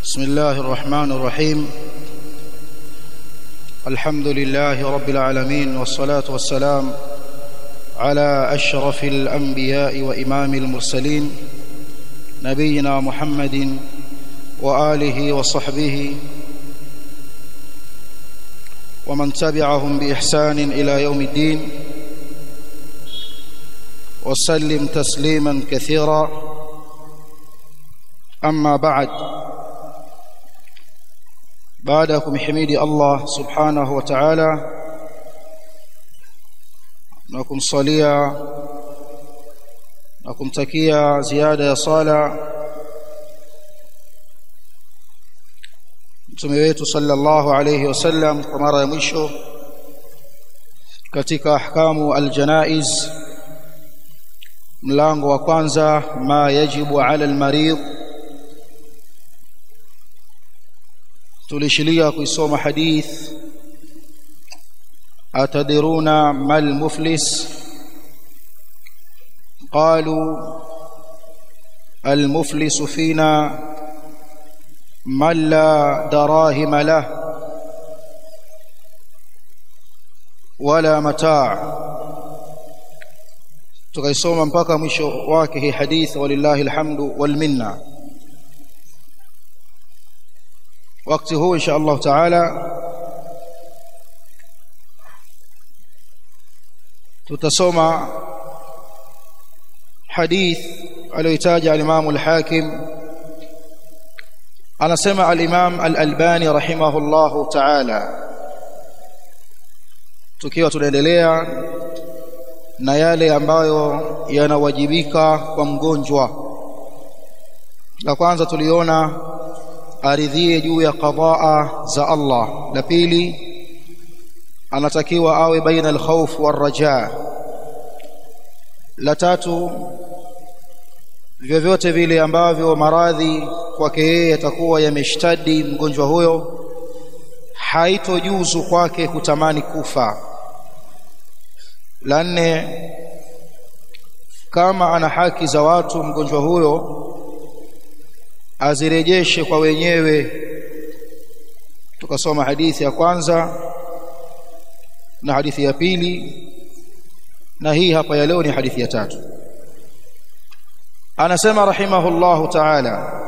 بسم الله الرحمن الرحيم الحمد لله رب العالمين والصلاة والسلام على أشرف الأنبياء وإمام المرسلين نبينا محمد وآله وصحبه ومن تبعهم بإحسان إلى يوم الدين وسلم تسليما كثيرا أما بعد baada ya kumhimidi Allah subhanahu wa ta'ala na kumsalia na kumtakia ziada ya sala mtume wetu sallallahu alayhi wasallam kwa mara ya mwisho katika ahkamu aljanaiz mlango wa kwanza ma yajibu ala almarid tulishilia kuisoma hadith atadiruna mal muflis qalu المفلس فينا من لا دراهم له ولا متاع tukaisoma mpaka mwisho wake hii hadith walillahi alhamdu wal minna wakati huu insha Allah taala tutasoma hadith aliyotaja al-Imam al-Hakim anasema al-Imam al-Albani rahimahullahu taala tukiwa tunaendelea na yale ambayo yanawajibika kwa mgonjwa la kwanza tuliona aridhie juu ya qadaa za Allah la pili anatakiwa awe baina al-khawf war-raja la tatu vyovyote vile ambavyo maradhi kwake yeye yatakuwa yameshtadi mgonjwa huyo haitojuzu kwake kutamani kufa la nne kama ana haki za watu mgonjwa huyo azirejeshe kwa wenyewe tukasoma hadithi ya kwanza na hadithi ya pili na hii hapa ya leo ni hadithi ya tatu anasema rahimahullahu ta'ala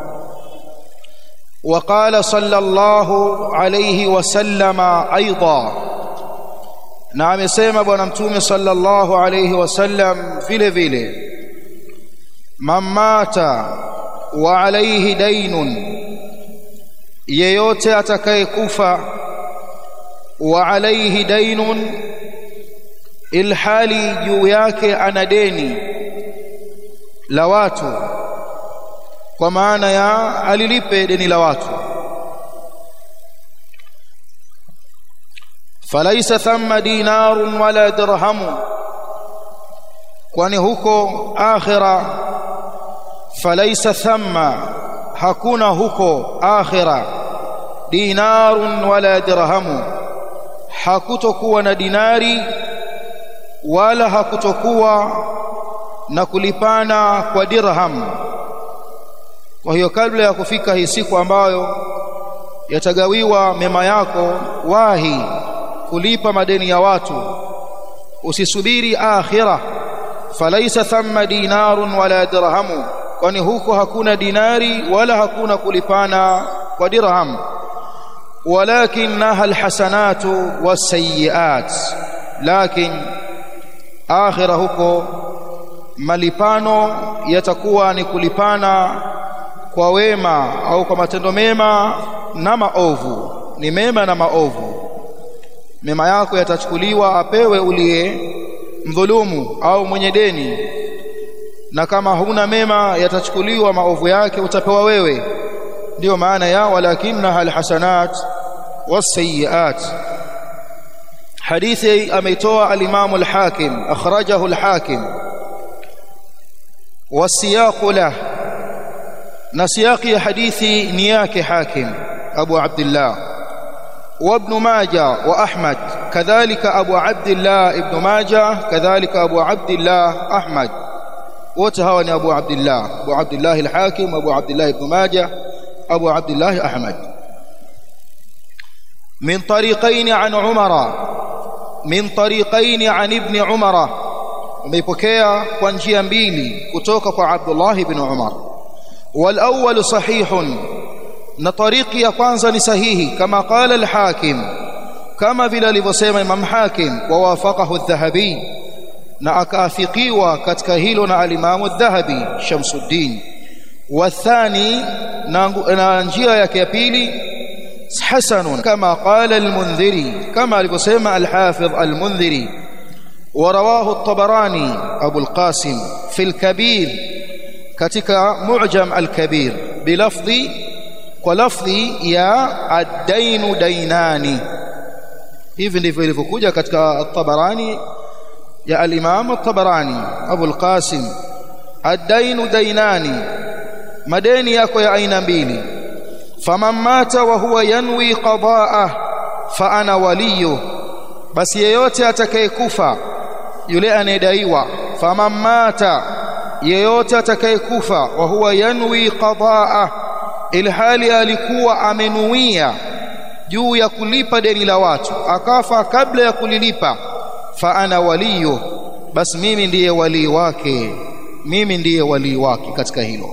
وقال صلى الله عليه وسلم ايضا na amesema bwana mtume sallallahu alayhi wasallam vile vile mamata wa alayhi dainun yeyote atakayekufa wa alayhi dainun ilhali juu yake ana deni la watu kwa maana ya alilipe deni la watu falaisa thamma dinarun wala dirhamu kwani huko akhira falaisa thamma hakuna huko akhira dinarun wala dirhamu hakutokuwa na dinari wala hakutokuwa na kulipana kwa dirham kwa hiyo kabla ya kufika hii siku ambayo yatagawiwa mema yako wahi kulipa madeni ya watu usisubiri akhira falaisa thamma dinarun wala dirhamu kwani huko hakuna dinari wala hakuna kulipana kwa dirham walakinaha alhasanatu wasayiat lakin akhira huko malipano yatakuwa ni kulipana kwa wema au kwa matendo mema na maovu ni mema na maovu mema yako yatachukuliwa apewe uliye mdhulumu au mwenye deni na kama huna mema yatachukuliwa maovu yake utapewa wewe ndiyo maana ya walakinnaha alhasanat wasayiat hadithi ameitoa al-Imam al-Hakim akhrajahu al-Hakim والسياق له نسياق حديثي نياك حاكم أبو عبد الله وابن ماجه وأحمد كذلك أبو عبد الله ابن ماجه كذلك أبو عبد الله أحمد wote hawa ni Abu Abdullah Abu Abdullah al-Hakim Abu Abdullah ibn Majah أبو عبد الله أحمد من طريقين عن عمر من طريقين عن ابن عمر وميبكيا kwa njia mbili kutoka kwa Abdullah ibn Umar والأول صحيح na tariki ya kwanza ni sahihi kama qala al-Hakim kama vile alivyosema Imam Hakim wa wafaqahu adh-Dhahabi na akaafikiwa katika hilo na al-Imam adh-Dhahabi Shamsuddin wathani na njia yake ya pili hasanun kama qala al-Mundhiri kama alivyosema al-Hafidh al-Mundhiri ورواه الطبراني أبو القاسم في الكبير katika معجم الكبير بلفظ ولفظ يا الدين دينان hivi ndivyo ilivyokuja katika at-Tabarani ya al-Imam at-Tabarani Abu al-Qasim ad-dainu dainani madeni yako ya aina mbili faman mata wa huwa yanwi qada'ah fa ana waliyu basi yeyote atakayekufa yule anayedaiwa faman mata yeyote atakayekufa wa huwa yanwi qada'ah ilhali alikuwa amenuia juu ya kulipa deni la watu akafa kabla ya kulilipa fa ana waliyo basi mimi ndiye walii wake mimi ndiye walii wake katika hilo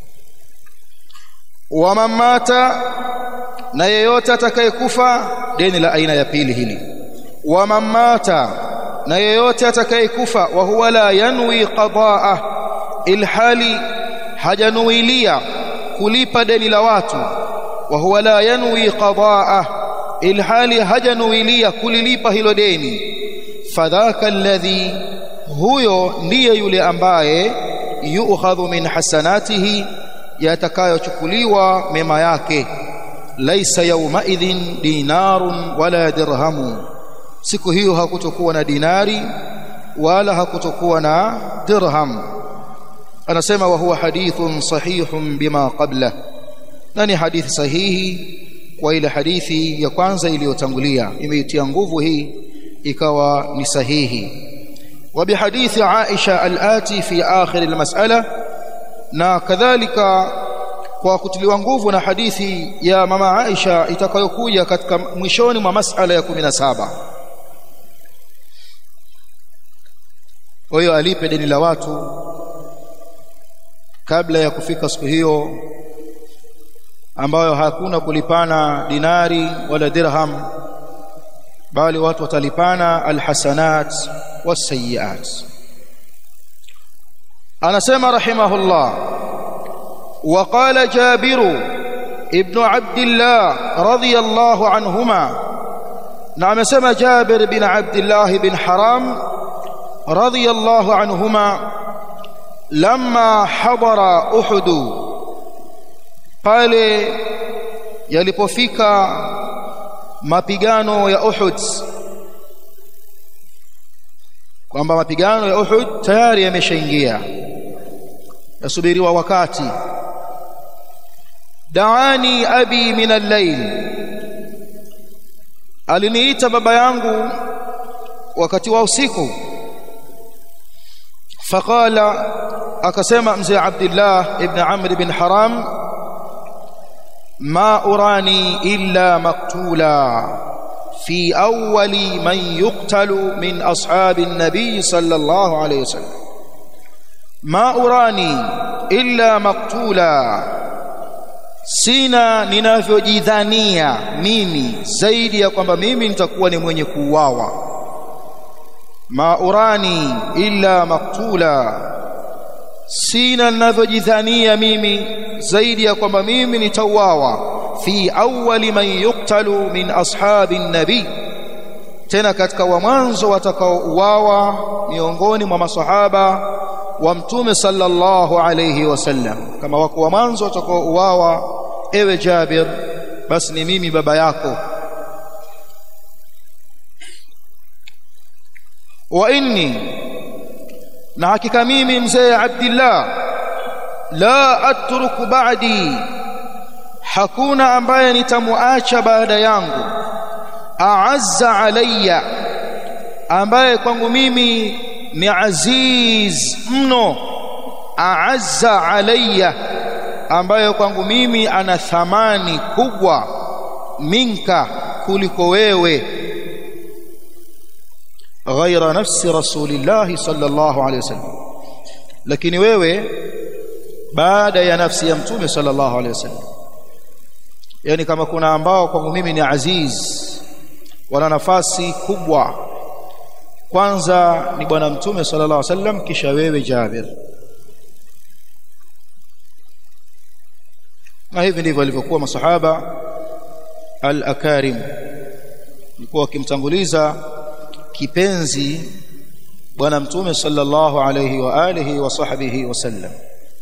wa mata na yeyote atakayekufa deni la aina ya pili hili wa mata na yeyote atakayekufa wa huwa la yanwi qadaa ilhali hajanuilia kulipa deni la watu wa huwa la yanwi qadaa ilhali hajanuilia kulilipa hilo deni fadhaka alladhi huyo ndiye yule ambaye yu'khadhu min hasanatihi yatakayochukuliwa mema yake laisa yawma idhin dinarun wala dirhamu siku hiyo hakutokuwa na dinari wala hakutokuwa na dirham anasema wa huwa hadithun sahihun bima qabla na ni hadithi sahihi kwa ile hadithi ya kwanza iliyotangulia imeitia nguvu hii ikawa ni sahihi wa bihadithi Aisha al-ati fi akhir al-mas'ala na kadhalika kwa kutiliwa nguvu na hadithi ya mama Aisha itakayokuja katika mwishoni mwa masala ya 17 huyo alipe deni la watu kabla ya kufika siku hiyo ambayo hakuna kulipana dinari wala dirham bali watu watalipana alhasanat wasayiat anasema rahimahullah وقال جابر ابن عبد الله رضي الله عنهما نعم سمى جابر بن عبد الله بن حرام رضي الله عنهما لما حضر أحد قال yalipofika mapigano ya Uhud kwamba mapigano ya Uhud tayari yameshaingia yasubiriwa wakati daani abi min al-layl aliniita baba yangu wakati wa usiku faqala akasema mzee Abdullah ibn Amr ibn Haram ma urani illa maqtula fi awwali man yuqtalu min ashabi an-nabi sallallahu alayhi wasallam ma urani illa maqtula sina ninavyojidhania mimi zaidi ya kwamba mimi nitakuwa ni mwenye kuuawa ma urani illa maktula sina ninavyojidhania mimi zaidi ya kwamba mimi nitauawa fi awwali man yuqtalu min ashabi nabi tena katika wa mwanzo watakaouawa miongoni mwa masahaba wa mtume sallallahu alayhi wasallam kama wako wa mwanzo watakaouawa ewe Jabir basi ni mimi baba yako wa inni na hakika mimi mzee Abdullah la atruku ba'di hakuna ambaye nitamuacha baada yangu aazza alayya ambaye kwangu mimi ni aziz mno aazza alayya ambayo kwangu mimi ana thamani kubwa minka kuliko wewe ghaira nafsi rasulillahi sallallahu alaihi wasallam lakini wewe baada ya nafsi ya mtume sallallahu alaihi wasallam yani kama kuna ambao kwangu mimi ni aziz wana nafasi kubwa kwanza ni bwana mtume sallallahu alaihi wasallam kisha wewe Jabir na hivi ndivyo walivyokuwa masahaba al-akarim walikuwa wakimtanguliza kipenzi bwana mtume sallallahu alayhi wa alihi wa sahbihi wasallam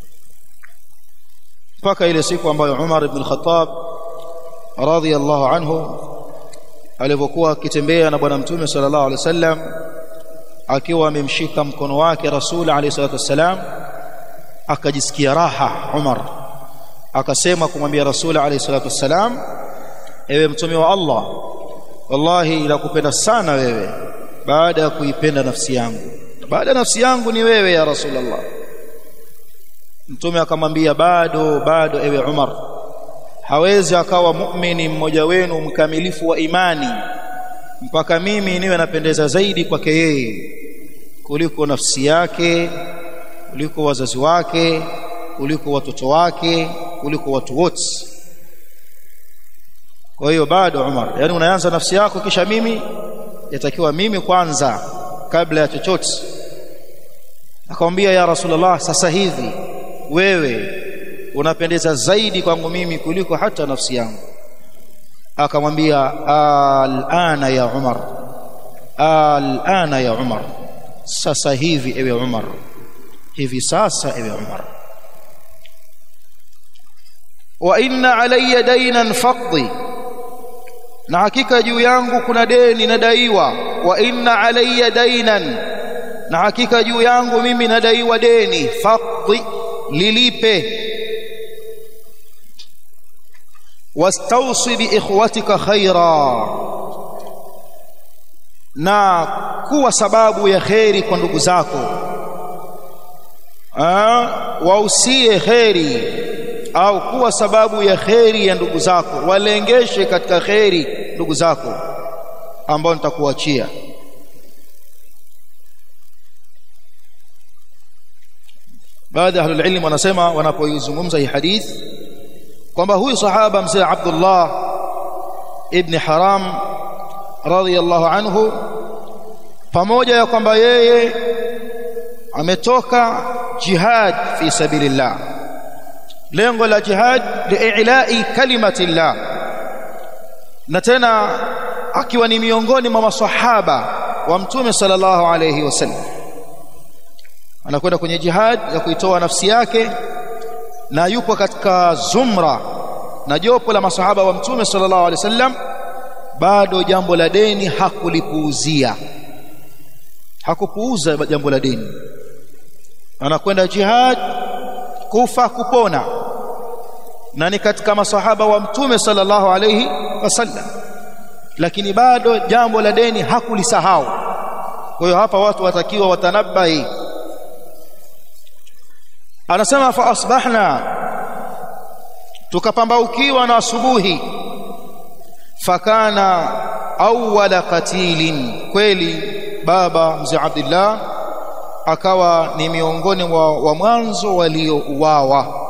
mpaka ile siku ambayo Umar ibn al-Khattab radhiyallahu anhu alivyokuwa akitembea na bwana mtume sallallahu alayhi wasallam akiwa amemshika mkono wake rasul alayhi salatu wasallam akajisikia raha Umar akasema kumwambia rasul alayhi salatu wasallam ewe mtume wa Allah wallahi nakupenda sana wewe baada ya kuipenda nafsi yangu baada ya nafsi yangu ni wewe ya rasulullah mtume akamwambia bado bado ewe Umar hawezi akawa muumini mmoja wenu mkamilifu wa imani mpaka mimi niwe napendeza zaidi kwake yeye kuliko nafsi yake kuliko wazazi wake kuliko watoto wake kuliko watu wote kwa hiyo bado Umar yani unaanza nafsi yako kisha mimi yatakiwa mimi kwanza kabla ya chochote akamwambia ya rasulullah sasa hivi wewe unapendeza zaidi kwangu mimi kuliko hata nafsi yangu akamwambia alana ya Umar alana ya Umar sasa hivi ewe Umar hivi sasa ewe Umar wa inna alayya daynan faqdi na hakika juu yangu kuna deni nadaiwa wa inna alayya daynan na hakika juu yangu mimi nadaiwa deni faqdi lilipe wastausi bi ikhwatika khaira na kuwa sababu ya kheri kwa ndugu zako wausie kheri au kuwa sababu ya kheri ya ndugu zako walengeshe katika kheri ndugu zako ambao nitakuachia baadhi ya ahlul ilm wanasema wanapoizungumza hii hadith kwamba huyu sahaba mzee Abdullah ibn Haram radhiyallahu anhu pamoja ya kwamba yeye ametoka jihad fi sabilillah lengo la jihad liilai kalimatillah na tena akiwa ni miongoni mwa maswahaba wa mtume sallallahu alayhi wasallam anakwenda kwenye jihad ya kuitoa nafsi yake na yupo katika zumra na jopo la masahaba wa mtume sallallahu alaihi wasallam bado jambo la deni hakulipuuzia hakupuuza jambo la deni anakwenda jihad kufa kupona na ni katika masahaba wa mtume sallallahu alaihi wasallam lakini bado jambo la deni hakulisahau kwa hiyo hapa watu watakiwa watanabahi anasema fa asbahna tukapambaukiwa na asubuhi fakana awwala qatilin kweli baba mzee Abdullah akawa ni miongoni wa, wa mwanzo waliouawa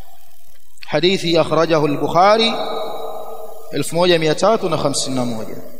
hadithi akhrajahu al-Bukhari 1351